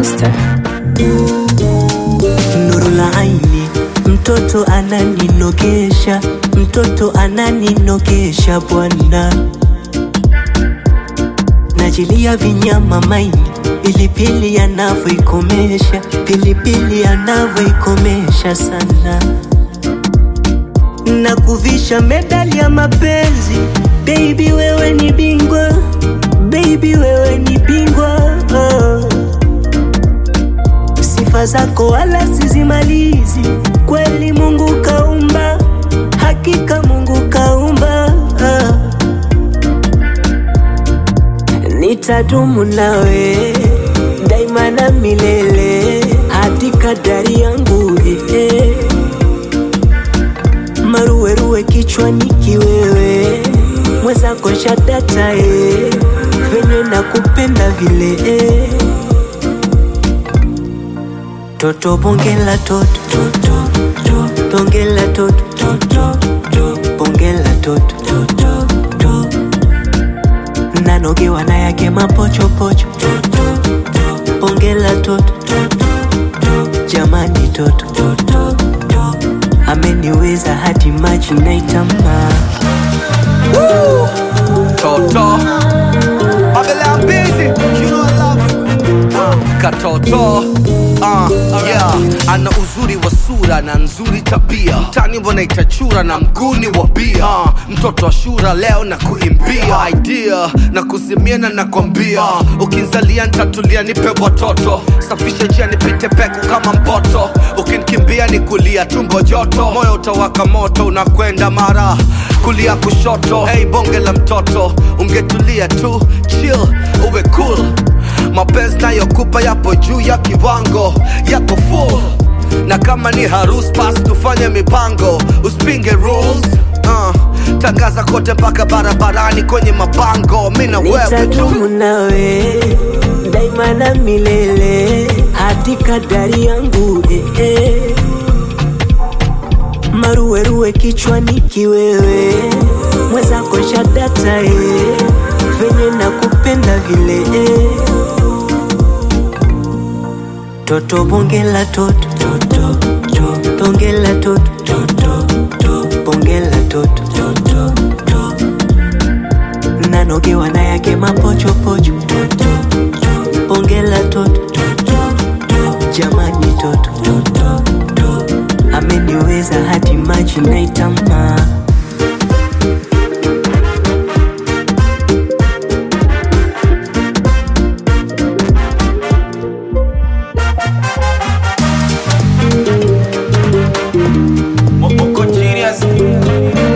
Monster. Nuru la aini, mtoto ananinogesha, mtoto ananinogesha bwana, najilia vinyama maini, pilipili anavyoikomesha, pilipili anavyoikomesha sana, na kuvisha medali ya mapenzi. Baby wewe ni bingwa, baby wewe ni bingwa oh. Sifa zako wala sizimalizi, kweli Mungu kaumba, hakika Mungu kaumba. ah. Nitadumu nawe daima na milele, hadi kadari yangu eh, eh. Maruweruwe kichwani kiwewe, mwenzako shadata eh, venye nakupenda vile eh. Toto bongela toto toto to bongela toto toto to bongela toto toto to nanogewa na yake mapocho pocho toto to bongela toto toto to jamani toto toto to ameniweza hadi maji naitama Toto Abela I'm busy You know I love you uh, Katoto uh, yeah. Ana uzuri wa sura na nzuri tabia Tani mbona itachura na mguni wa bia uh, Mtoto wa shura leo na kuimbia Idea na kuzimia na nakwambia Ukinzalia nitatulia nipe watoto Safisha njia nipite peku kama mpoto Ukinikimbia ni kulia tumbo joto Moyo utawaka moto unakwenda mara kulia kushoto Hey bonge la mtoto ungetulia tu chill uwe cool mapenzi nayokupa yapo juu ya kiwango yako full na kama ni harus pas tufanye mipango usipinge rules uh, tangaza kote mpaka barabarani kwenye mabango mi na wewe tu nitadumu nawe daima na milele hadi kadari yangu eh, eh. maruweruwe kichwani kiwewe mwenzako shadata eh. venye nakupenda vile eh. toto bongela toto toto to bongela toto toto to bongela toto toto to nanogewa na yake mapochopocho toto to bongela toto toto to jamani toto toto to ameniweza hadi maji naitama Moko genius